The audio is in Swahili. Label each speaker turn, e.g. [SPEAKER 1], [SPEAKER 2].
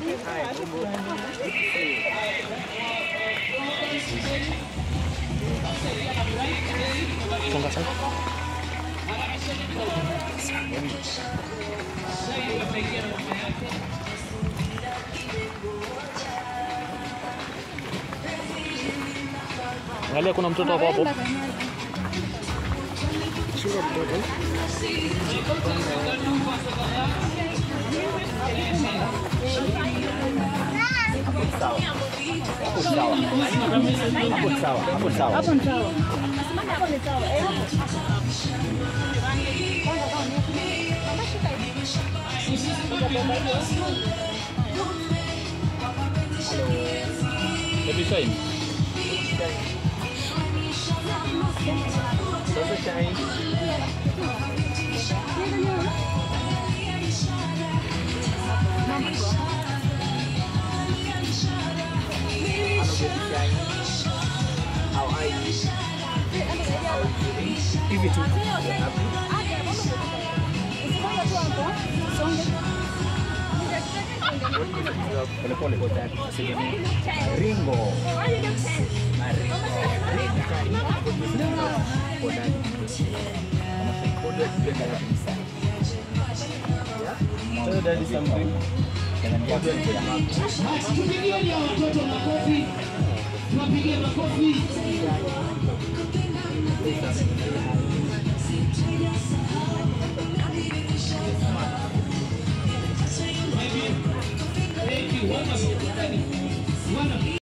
[SPEAKER 1] Songa sana. Angalia kuna mtoto hapo hapo.
[SPEAKER 2] Chunga mtoto.
[SPEAKER 3] Hapo ni sawa. Hapo ni sawa. Eh.
[SPEAKER 1] Baby shine.
[SPEAKER 2] Hivi tu.
[SPEAKER 4] Ringo.
[SPEAKER 2] Tell daddy something.
[SPEAKER 5] Tupigieni hao watoto makofi, tuwapigie makofi. Thank you. Wonderful. Wonderful.